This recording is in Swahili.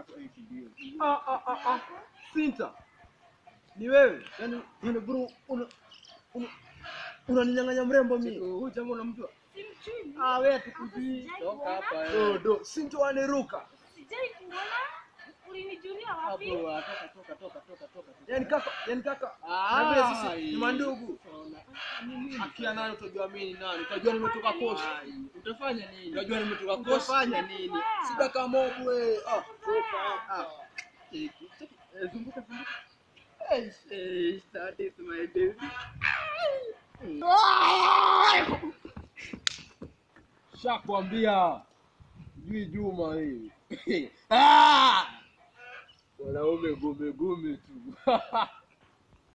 Hapo eti ndio. Ah, ah, ah, ah. Sinta. Ni wewe. Yaani yaani bro una una unaninyang'anya mrembo mimi. Huyu jamaa unamjua? Simjui. Ah, wewe tukujui. Sijai Toka kuona. hapa Do eh. do. Sinta aniruka. Sijai kuona. Ulinijulia wapi? Hapo ah, toka toka toka toka toka. Yaani kaka, yaani kaka. Ah, Na vile sisi hii. ni mandugu. Ni nini? Akia nayo utajua mimi ni nani. Utajua nimetoka kosi. Ai, Utafanya nini? Unajua nimetoka kosi. Utafanya nini? Sida kama wewe. Ah. Ah. Eh, Zunguka zunguka. Eh, eh, that is my baby. Shakwambia. Jui Juma hii. Ah! Wanaume gume gume tu.